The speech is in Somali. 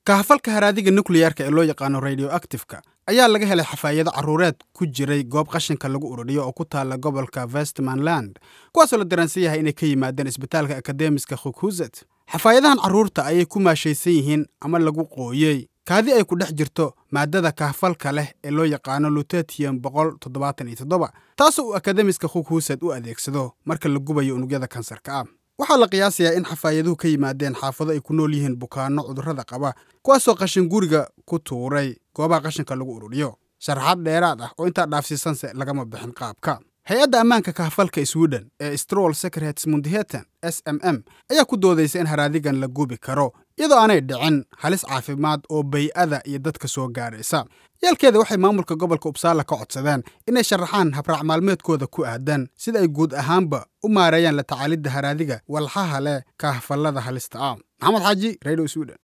kahafalka haraadiga nukliyarka ee loo yaqaano radioactifeka ayaa laga helay xafaayado carruureed ku jiray goob qashinka lagu ururiyo oo ku taala gobolka westmanland kuwaasoo la daransan yahay inay ka yimaadeen isbitaalka akademiska khukhuzet xafaayadahan carruurta ayay ku maashaysan yihiin ama lagu qooyey kaadi ay ku dhex jirto maaddada kahfalka leh ee loo yaqaano lutetium boqol toddobaatan iyo toddoba taasoo uu akademiska khukhuzet u adeegsado marka la gubayo unugyada kansarka ah waxaa la qiyaasayaa in xafaayaduhu ka yimaadeen xaafado ay ku nool yihiin bukaanno cudurrada qaba kuwaasoo qashin guriga ku tuuray goobaha qashinka lagu ururiyo sharaxaad dheeraad ah oo intaa dhaafsiisanse lagama bixin qaabka hay-adda ammaanka kahfalka sweden ee strol secrets mundiheten s m m ayaa ku doodaysa in haraadigan la gubi karo iyadoo aanay dhicin halis caafimaad oo bay-ada iyo dadka soo gaaraysa yeelkeeda waxay maamulka gobolka ubsaala ka codsadeen inay sharaxaan habraac maalmeedkooda ku aadan sida ay guud ahaanba u maareeyaan la tacaalidda haraadiga walxaha leh kahfallada halista ah maxamed xaaji radio sweden